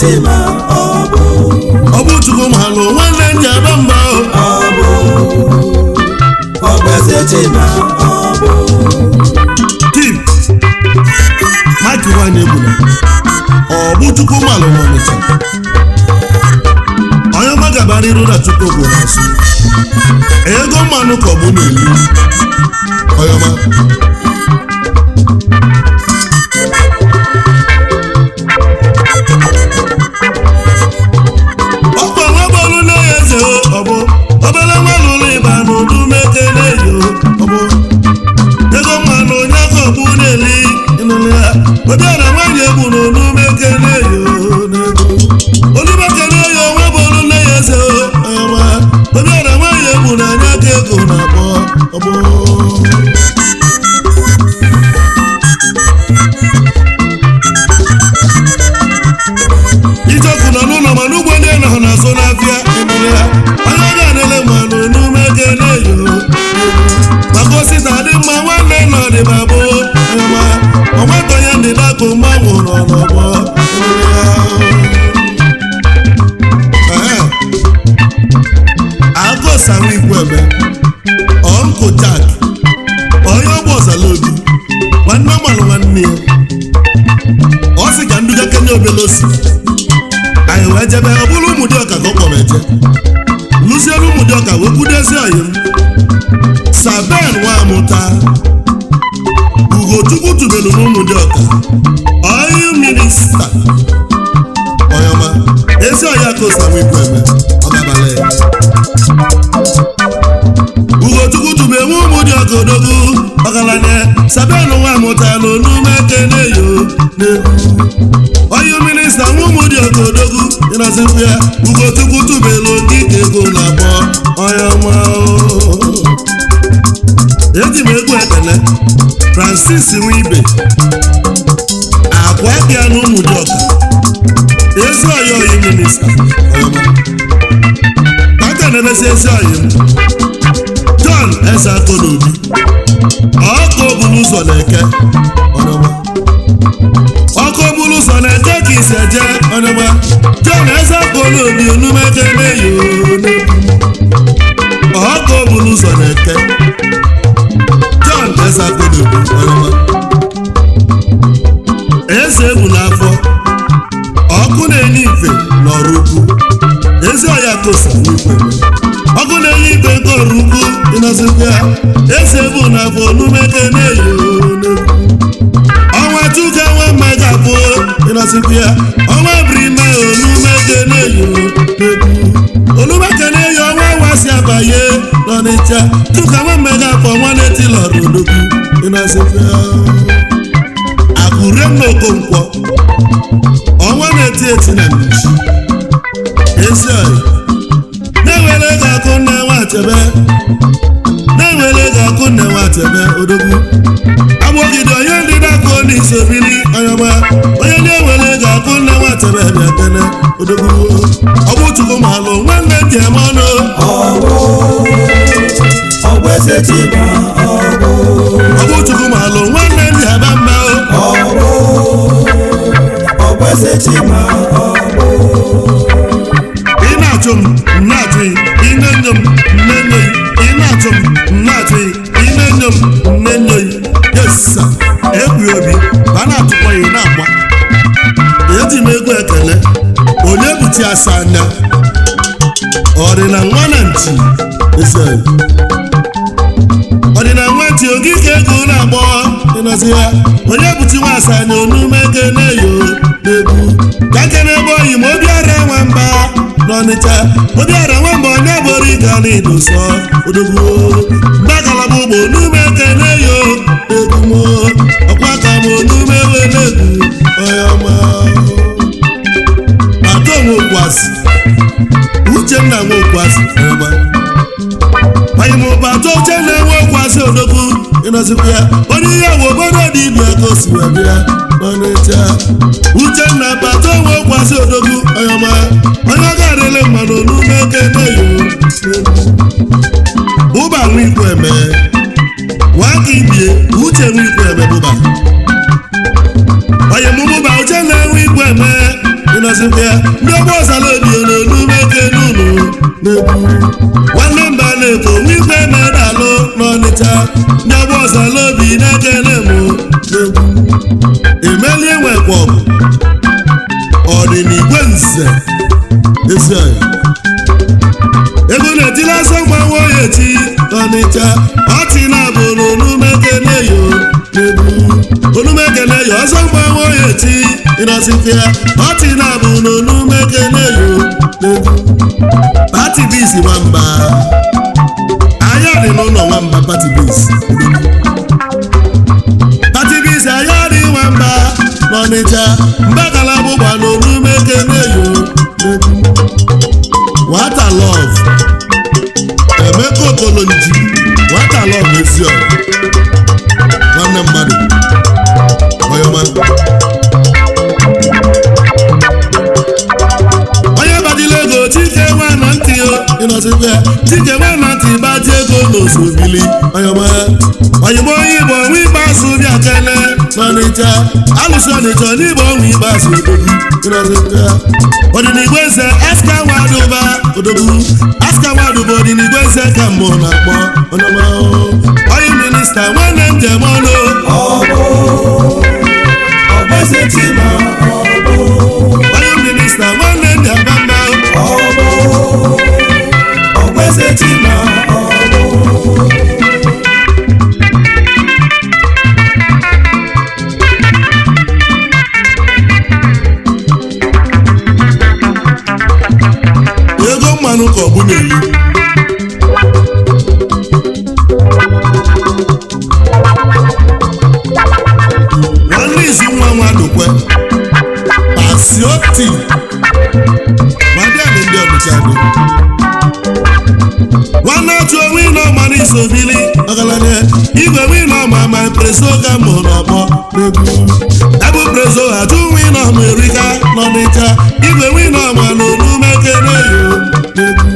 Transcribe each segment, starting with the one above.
chima ọ bụ ọ bụ chukwu malụ nwanne nji aba mba o ọ bụ ọ bụ eze chima ọ bụ tim mike nwanyị egbuna ọ bụ chukwu malụ n'ọnịcha onye ọma gabara iru na chukwu bụ n'azụ ego mmanụ ka ọ bụ n'elu onye ọma ọkwa nwa bọọlụ na-enye eze o, ọ bụ obere nwa lụrụ ịba n'udu mekele yo ọ bụ ego mmanụ onye aka ọgbụ na-eli ịnụlụ ya obiara nwanyị egbu n'onu mekele yo n'ego olumekele yo nwa bọọlụ na-enye eze o, ọma obiara nwanyị egbu na anya aka ego na-akpọ ọ bụ ijoku nọ n'ụlọ mana ugbo ndị nọ na-azụ n'afịa emere ya onye ga adịle mmanụ n'ume kele yo maka osita dị mma nwanne nọ dịba bụ ma onweta onye ndị dakụ mgbanwụ nọ n'ọgbọ emere ya. Ehe. agụsanwe ikweme ọnkụ jak onye ọgbọ ọzala obi nwanne ọgbalụ nwanne ya ọ sị ka nduga kenye obelosi anyị wee jebe ọ bụrụ ụmụ dị ọka ka ọ kpọrọ eje lụziere ụmụ dị ọka wee kwudezi ọyị m saben nwa amụta ugochukwu tubelu n'ụmụ dị ọka ọyị minista ọyọma ezi ọya ka osanwe ikwu eme ọgabala ya ugochukwu tube nwe ụmụ dị ọka odogwu ọgaranya saben nwa amụta n'onume kene yo n'egwu onye minista nwa ụmụ dị ọka odogwu ịnọzikwu ya ugochukwu tubelu okike ego na-akpọ onye ọma o. eji m egwu ekele francis nwibe akwa bịa na ụmụ dị ọka ezi ọya oyi minista onye ọma. aka na-emesi ezi ọyị m john eze akọnobi ọkụ obulu ụzọ na-eke onye ọma. ọkụ bụrụ ụzọ na-eje ka ise je ọnụma jon eze kpọrọ obi onumeke na-eyi ọkụ bụrụ ụzọ na-eke jon eze kpọrọ obi ọnụma eze egwu n'afọ ọkụ na-enye ife n'ọrụ ukwu ezi ọya kosa n'ikwe ọkụ na-enye ife nke ọrụ ukwu ịnọzikwa ya eze egwu n'afọ onumeke na-eyi n'egwu ọnwa chuka nwa mmaga bụ ịnọsikwu ya ọnwa brime olumeke na-eyo n'egwu olumeke na-eyi ọnwa nwa si abanye n'ọnịcha chuka nwa mmaga bụ ọnwa na-etilọrụ odogwu ịnọsikwu ya akụre m n'okonkwo ọnwa na-eti eti na mbichi ezi ọyị na-ewere ego akụ nne nwachebe na-ewere ego akụ nne nwachebe odogwu agbọgide onye ndị na-akụ n'isi obili ọyọma onye na-ewere ego akụ nne nwatebe bịa kene odogwu ọ bụ chukwu malụ nwanne m ji eme ọnụ ọ bụ ọ bụ eze chima ọ bụ ọ bụ chukwu malụ nwanne m ji aba mba o. ọ bụ ọ bụ eze chima ọ bụ ị na-achụ m m na-achụ gị ị na-enyo m m na-enyo gị ị na-achụ m m na-achụ gị ị na-enyo m m na-enyo gị yesa egwu obi ba na-atụkwa ya ị na-agba eji m egwu ekele onye buchi asa anya ọdịna nwa na nchi ese ọdịna nwa nchi ogige ego na-agbọ ịnọzi ya onye buchi nwa asa anya onume kene yo n'egwu ka kene ebe oyi ma obiara nwamba n'ọnịcha obiara nwamba onye bụrụ ịga n'idosọ odogwu mgbagalaba ụgbọ onume kene yo egwu mo ọkwa ka m onume wele egwu onye ọma atọ nwokwasị uchenna nwokwasị ọma anyị ma ụbata oche na-enwe okwasị odogwu ịnọzikwa ya onye ihe bụ obodo dị ibia ka o si wee bịa n'ọnịcha uchenna bata onwe okwasị odogwu ọyọma onye ọ ga-adịle mmadụ n'ume eke na-eyo bụba nwa ikwu eme nwaka ibie uche nwa ikwu eme bụba onye mụbụba uche na-enwe ikwu eme ịnọzikwa ya n'egwu emelie nwekwa ọgụ ọdịnigwe nze ezi anyị ego na-etili asọ mgbanwe ya eti ọnịcha ọtị na-abụ n'onumekene yo n'egwu onumekene yo ọsọ mgbanwe ya eti ịnọsịfịa ọtị na-abụ n'onumekene yo n'egwu pati bis nwamba anya dị n'ụlọ nwamba pati bis pati bis anya dị nwamba n'ọnịcha mbakala bụgba n'onumekene yo n'egwu nwata lọv emeka okolonji nwata lọv eziọra nwanne mmadụ ọyọma onye gbajila ego chike nwa na ntị o ịnọsịkwa ya chike nwa na ntị gbaji ego n'osobili ọyọma oyigbo onye igbo ọnwa ikpeazụ bịa kele n'ọnịcha alụsị ọnịcha n'igbo ọnwa ikpeazụ odogwu ịnọsịkwa ya ọdịnigwe eze aska nwadụba odogwu aska nwadụba ọdịnigwe eze ka mbụ na-akpọ ọnọma onye minista nwanne m jem ọnụ ọgbẹ́sẹ̀ tí ma onye minista nwanne m jem mma ọgbẹ́sẹ̀ tí ma ego mmanụ ka ọ bụ n'elu nwanne izu nwa nwa dụkwe pasioti nwadịanị ndị ọdịcha dị nwanne otu onwe ịnọ ọma n'iso bili ọgaranya igwe wino ọma ma preso ga mụ n'ọgbọ n'egwu ebe preso atụ wino ọma erika n'ọnịcha igwe wino ọma na onumekere yo n'egwu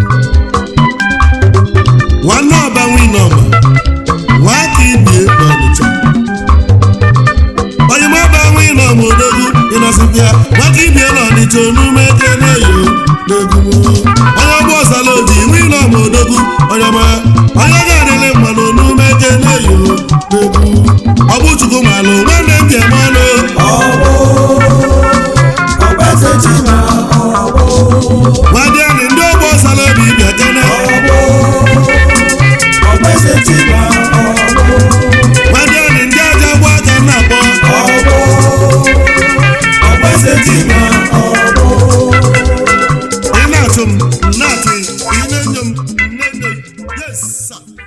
nwanne ọba wino ọma nwaka ibie n'ọnịcha oyima ọba wino ọma odogwu ịnọsịbịa nwaka ibie n'ọnịcha onumekere yo n'egwu onye ọgbọ ọsala oji wino ọma odogwu onyema onye ga-adịlị mma na onumekere yo n'egwu ọ bụ chukwu malụ nwanne m jem ọnụ ọgbẹ́sẹ̀ tí ma nwadịanị ndị ọgbọ ọsala obi bịa kene ọgbẹ́sẹ̀ tí ma nwadịanị ndị aja gba aka na-akpọ ọgbẹ́sẹ̀ tí ma ị na-atụ m m na-atụ ị ị na-enyo m m na-enyo yes sir.